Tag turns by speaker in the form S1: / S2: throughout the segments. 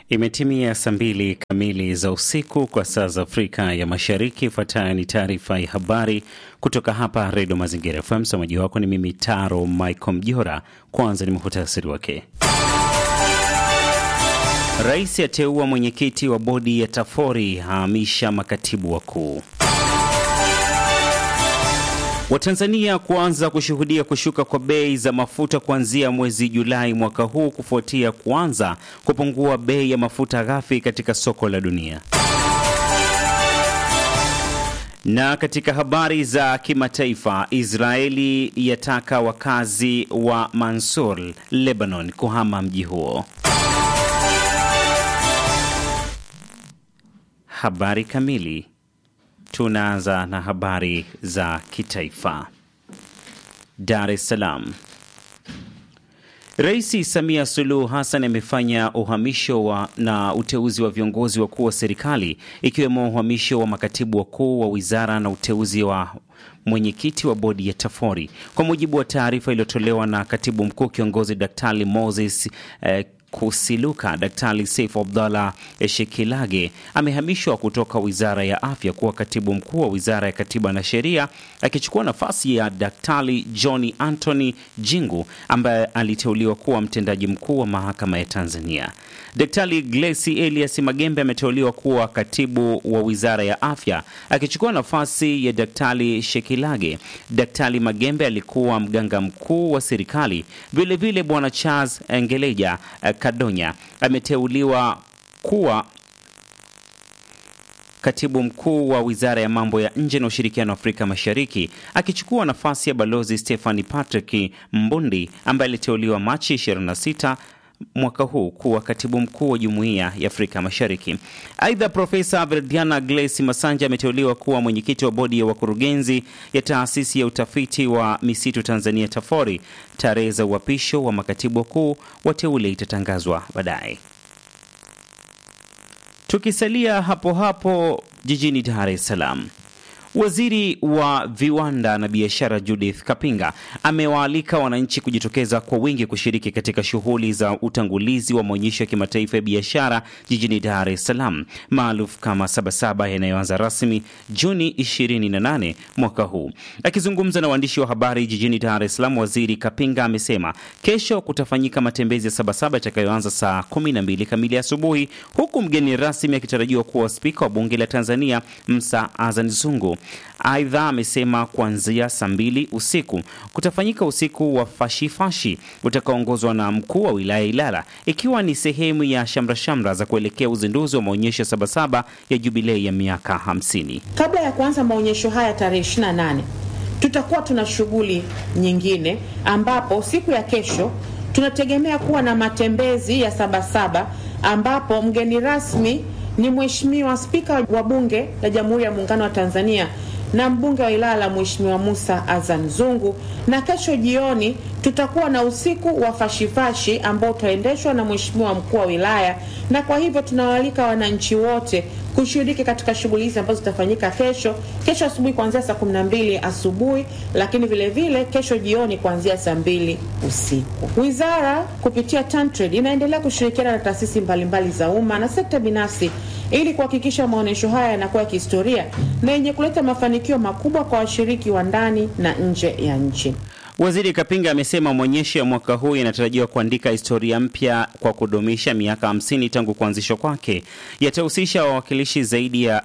S1: Imetimia saa mbili kamili za usiku kwa saa za Afrika ya Mashariki. Ifuatayo ni taarifa ya habari kutoka hapa Redio Mazingira FM. Msomaji wako ni mimi Taro Michael Mjora. Kwanza ni muhtasari wake. Rais ateua mwenyekiti wa bodi ya Tafori, hahamisha makatibu wakuu. Watanzania kuanza kushuhudia kushuka kwa bei za mafuta kuanzia mwezi Julai mwaka huu kufuatia kuanza kupungua bei ya mafuta ghafi katika soko la dunia. Na katika habari za kimataifa, Israeli yataka wakazi wa Mansur, Lebanon, kuhama mji huo. Habari kamili. Tunaanza na habari za kitaifa. Dar es Salaam. Rais Samia Suluhu Hassan amefanya uhamisho wa na uteuzi wa viongozi wakuu wa serikali ikiwemo uhamisho wa makatibu wakuu wa wizara na uteuzi wa mwenyekiti wa bodi ya Tafori. Kwa mujibu wa taarifa iliyotolewa na katibu mkuu kiongozi Daktari Moses eh, Kusiluka, Daktari Seif Abdallah Shekilage amehamishwa kutoka wizara ya afya kuwa katibu mkuu wa wizara ya katiba na sheria, akichukua nafasi ya Daktari John Anthony Jingu ambaye aliteuliwa kuwa mtendaji mkuu wa mahakama ya Tanzania. Daktari Glesi Elias Magembe ameteuliwa kuwa katibu wa wizara ya afya akichukua nafasi ya Daktari Shekilage. Daktari Magembe alikuwa mganga mkuu wa serikali. Vilevile Bwana Charles Ngeleja Kadonya ameteuliwa kuwa katibu mkuu wa wizara ya mambo ya nje na ushirikiano wa Afrika Mashariki akichukua nafasi ya balozi Stephanie Patrick Mbundi ambaye aliteuliwa Machi 26 mwaka huu kuwa katibu mkuu wa jumuiya ya Afrika Mashariki. Aidha, Profesa Verdiana Glesi Masanja ameteuliwa kuwa mwenyekiti wa bodi ya wakurugenzi ya taasisi ya utafiti wa misitu Tanzania TAFORI. Tarehe za uapisho wa makatibu wakuu wateule itatangazwa baadaye. Tukisalia hapo hapo jijini Dar es Salaam. Waziri wa viwanda na biashara Judith Kapinga amewaalika wananchi kujitokeza kwa wingi kushiriki katika shughuli za utangulizi wa maonyesho ya kimataifa ya biashara jijini Dar es Salaam maarufu kama Sabasaba yanayoanza rasmi Juni 28 mwaka huu. Akizungumza na waandishi wa habari jijini Dar es Salaam, Waziri Kapinga amesema kesho kutafanyika matembezi ya Sabasaba yatakayoanza saa 12 kamili asubuhi, huku mgeni rasmi akitarajiwa kuwa spika wa bunge la Tanzania Msa Azan Zungu. Aidha, amesema kuanzia saa mbili usiku kutafanyika usiku wa fashifashi utakaoongozwa na mkuu wa wilaya Ilala, ikiwa ni sehemu ya shamrashamra za kuelekea uzinduzi wa maonyesho ya Sabasaba ya jubilei ya miaka 50.
S2: Kabla ya kuanza maonyesho haya tarehe 28, tutakuwa tuna shughuli nyingine, ambapo siku ya kesho tunategemea kuwa na matembezi ya Sabasaba ambapo mgeni rasmi ni Mheshimiwa Spika wa Bunge la Jamhuri ya Muungano wa Tanzania na mbunge wa Ilala Mheshimiwa Musa Azan Zungu, na kesho jioni tutakuwa na usiku wa fashifashi ambao utaendeshwa na Mheshimiwa mkuu wa wilaya, na kwa hivyo tunawaalika wananchi wote kushiriki katika shughuli hizi ambazo zitafanyika kesho kesho asubuhi kuanzia saa 12 asubuhi, lakini vile vile kesho jioni kuanzia saa mbili usiku. Wizara kupitia TanTrade inaendelea kushirikiana na taasisi mbalimbali za umma na sekta binafsi ili kuhakikisha maonyesho haya yanakuwa ya kihistoria na yenye kuleta mafanikio makubwa kwa washiriki wa ndani na nje ya nchi.
S1: Waziri Kapinga amesema maonyesho ya mwaka huu yanatarajiwa kuandika historia mpya kwa kudumisha miaka 50 tangu kuanzishwa kwake. Yatahusisha wawakilishi zaidi ya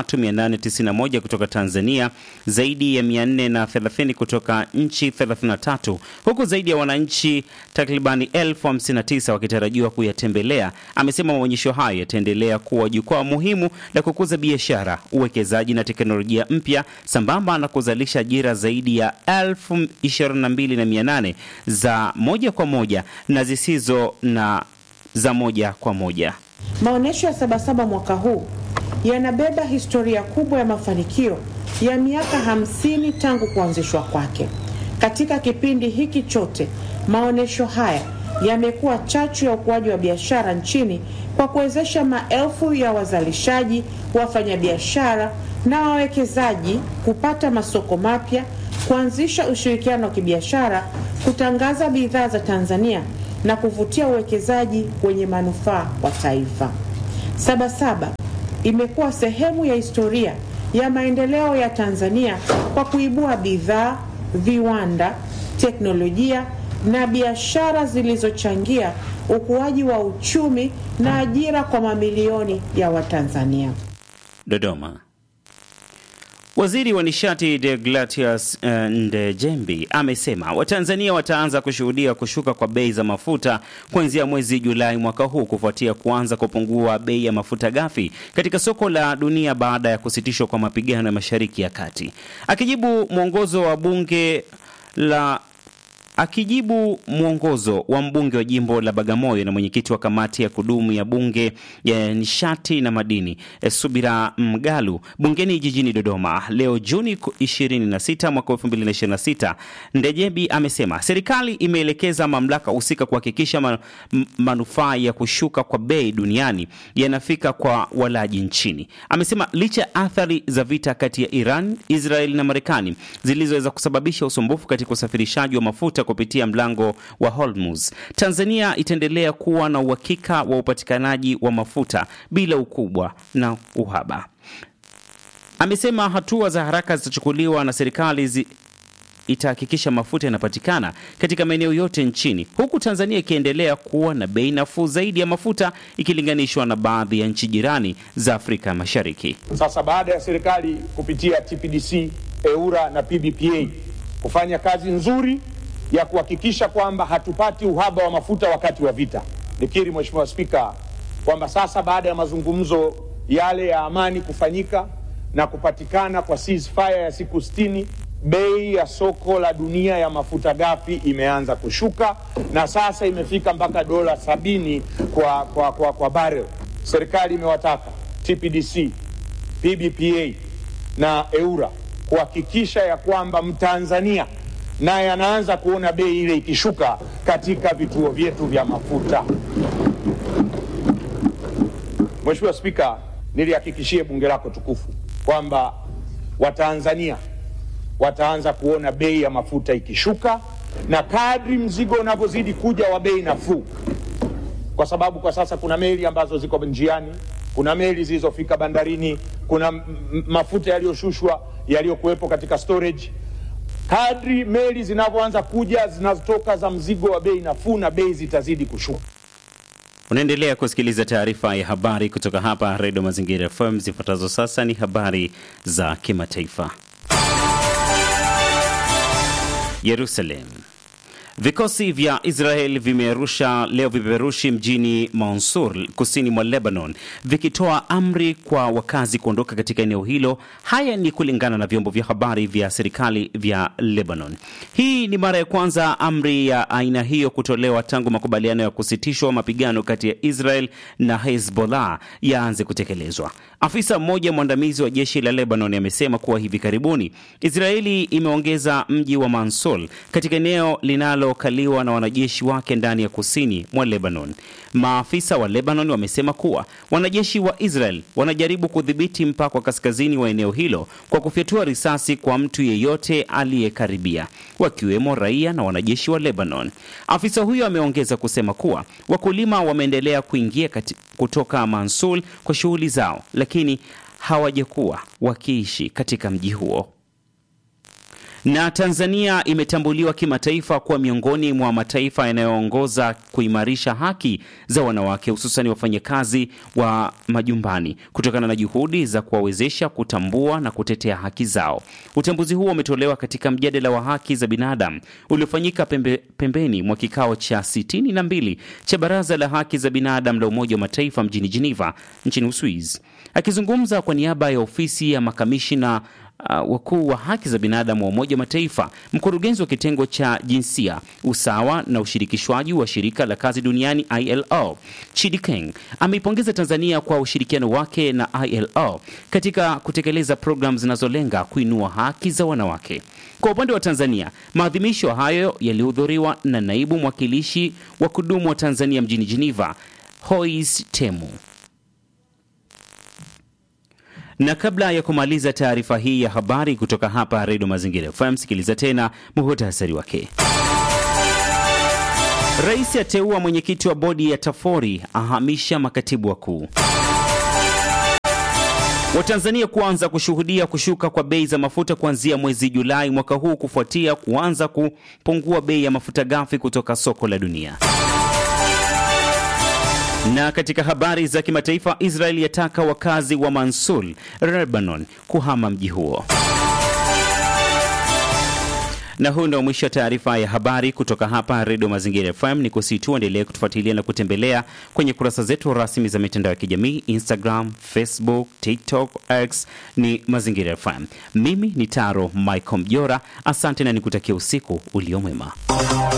S1: 3891 kutoka Tanzania, zaidi ya 430 kutoka nchi 33, huku zaidi ya wananchi takribani elfu 59 wakitarajiwa kuyatembelea. Amesema maonyesho hayo yataendelea kuwa jukwaa muhimu la kukuza biashara, uwekezaji na teknolojia mpya sambamba na kuzalisha ajira zaidi ya elfu 22,800 za moja kwa moja na zisizo na za moja kwa moja.
S2: Maonyesho ya Sabasaba mwaka huu yanabeba historia kubwa ya mafanikio ya miaka hamsini tangu kuanzishwa kwake. Katika kipindi hiki chote, maonyesho haya yamekuwa chachu ya ukuaji wa biashara nchini kwa kuwezesha maelfu ya wazalishaji, wafanyabiashara na wawekezaji kupata masoko mapya, kuanzisha ushirikiano wa kibiashara, kutangaza bidhaa za Tanzania na kuvutia uwekezaji wenye manufaa kwa taifa. Sabasaba imekuwa sehemu ya historia ya maendeleo ya Tanzania kwa kuibua bidhaa, viwanda, teknolojia na biashara zilizochangia ukuaji wa uchumi na ajira kwa mamilioni ya Watanzania.
S1: Dodoma. Waziri wa nishati Deogratius uh, Ndejembi amesema Watanzania wataanza kushuhudia kushuka kwa bei za mafuta kuanzia mwezi Julai mwaka huu kufuatia kuanza kupungua bei ya mafuta ghafi katika soko la dunia baada ya kusitishwa kwa mapigano ya Mashariki ya Kati. Akijibu mwongozo wa bunge la Akijibu mwongozo wa mbunge wa jimbo la Bagamoyo na mwenyekiti wa kamati ya kudumu ya bunge ya nishati na madini Subira Mgalu bungeni jijini Dodoma leo Juni 26 mwaka 2026, Ndejembi amesema serikali imeelekeza mamlaka husika kuhakikisha man, manufaa ya kushuka kwa bei duniani yanafika kwa walaji nchini. Amesema licha ya athari za vita kati ya Iran, Israel na Marekani zilizoweza kusababisha usumbufu katika usafirishaji wa mafuta kupitia mlango wa Hormuz, Tanzania itaendelea kuwa na uhakika wa upatikanaji wa mafuta bila ukubwa na uhaba. Amesema hatua za haraka zitachukuliwa na serikali zi itahakikisha mafuta yanapatikana katika maeneo yote nchini, huku Tanzania ikiendelea kuwa na bei nafuu zaidi ya mafuta ikilinganishwa na baadhi ya nchi jirani za Afrika Mashariki.
S3: Sasa baada ya serikali kupitia TPDC, EURA na PBPA kufanya kazi nzuri ya kuhakikisha kwamba hatupati uhaba wa mafuta wakati wa vita. Nikiri Mheshimiwa Spika kwamba sasa baada ya mazungumzo yale ya amani kufanyika na kupatikana kwa ceasefire ya siku sitini, bei ya soko la dunia ya mafuta ghafi imeanza kushuka na sasa imefika mpaka dola sabini kwa, kwa, kwa, kwa barrel. Serikali imewataka TPDC, PBPA na EURA kuhakikisha ya kwamba Mtanzania naye anaanza kuona bei ile ikishuka katika vituo vyetu vya mafuta. Mheshimiwa Spika, nilihakikishie bunge lako tukufu kwamba Watanzania wataanza kuona bei ya mafuta ikishuka, na kadri mzigo unavyozidi kuja wa bei nafuu, kwa sababu kwa sasa kuna meli ambazo ziko njiani, kuna meli zilizofika bandarini, kuna mafuta yaliyoshushwa yaliyokuwepo katika storage kadri meli zinavyoanza kuja zinazotoka za mzigo wa bei nafuu na bei zitazidi kushuka.
S1: Unaendelea kusikiliza taarifa ya habari kutoka hapa Redio Mazingira FM. Zifuatazo sasa ni habari za kimataifa. Yerusalem. Vikosi vya Israel vimerusha leo vipeperushi mjini Mansour kusini mwa Lebanon vikitoa amri kwa wakazi kuondoka katika eneo hilo. Haya ni kulingana na vyombo vya habari vya serikali vya Lebanon. Hii ni mara ya kwanza amri ya aina hiyo kutolewa tangu makubaliano ya kusitishwa mapigano kati ya Israel na Hezbollah yaanze kutekelezwa. Afisa mmoja mwandamizi wa jeshi la Lebanon amesema kuwa hivi karibuni Israeli imeongeza mji wa Mansour katika eneo linalo kaliwa na wanajeshi wake ndani ya kusini mwa Lebanon. Maafisa wa Lebanon wamesema kuwa wanajeshi wa Israel wanajaribu kudhibiti mpaka wa kaskazini wa eneo hilo kwa kufyatua risasi kwa mtu yeyote aliyekaribia, wakiwemo raia na wanajeshi wa Lebanon. Afisa huyo ameongeza kusema kuwa wakulima wameendelea kuingia kati, kutoka Mansul kwa shughuli zao, lakini hawajakuwa wakiishi katika mji huo na Tanzania imetambuliwa kimataifa kuwa miongoni mwa mataifa yanayoongoza kuimarisha haki za wanawake hususan wafanyakazi wa majumbani kutokana na juhudi za kuwawezesha kutambua na kutetea haki zao. Utambuzi huo umetolewa katika mjadala wa haki za binadamu uliofanyika pembe, pembeni mwa kikao cha sitini na mbili cha Baraza la Haki za Binadamu la Umoja wa Mataifa mjini Geneva nchini Uswizi. Akizungumza kwa niaba ya ofisi ya makamishina Uh, wakuu wa haki za binadamu wa Umoja wa Mataifa, mkurugenzi wa kitengo cha jinsia, usawa na ushirikishwaji wa shirika la kazi duniani ILO, Chidi Keng ameipongeza Tanzania kwa ushirikiano wake na ILO katika kutekeleza programu zinazolenga kuinua haki za wanawake. Kwa upande wa Tanzania, maadhimisho hayo yalihudhuriwa na naibu mwakilishi wa kudumu wa Tanzania mjini Geneva, Hois Temu na kabla ya kumaliza taarifa hii ya habari kutoka hapa Redio Mazingira FM, sikiliza tena muhutasari wake. Rais ateua mwenyekiti wa bodi ya Tafori, ahamisha makatibu wakuu. Watanzania kuanza kushuhudia kushuka kwa bei za mafuta kuanzia mwezi Julai mwaka huu kufuatia kuanza kupungua bei ya mafuta ghafi kutoka soko la dunia. Na katika habari za kimataifa, Israel yataka wakazi wa Mansul, Lebanon kuhama mji huo. Na huu ndio mwisho wa taarifa ya habari kutoka hapa Redio Mazingira FM. Ni kusihi tu endelee kutufuatilia na kutembelea kwenye kurasa zetu rasmi za mitandao ya kijamii Instagram, Facebook, TikTok, X ni Mazingira FM. Mimi ni Taro Michael Mjora, asante na nikutakia usiku uliomwema.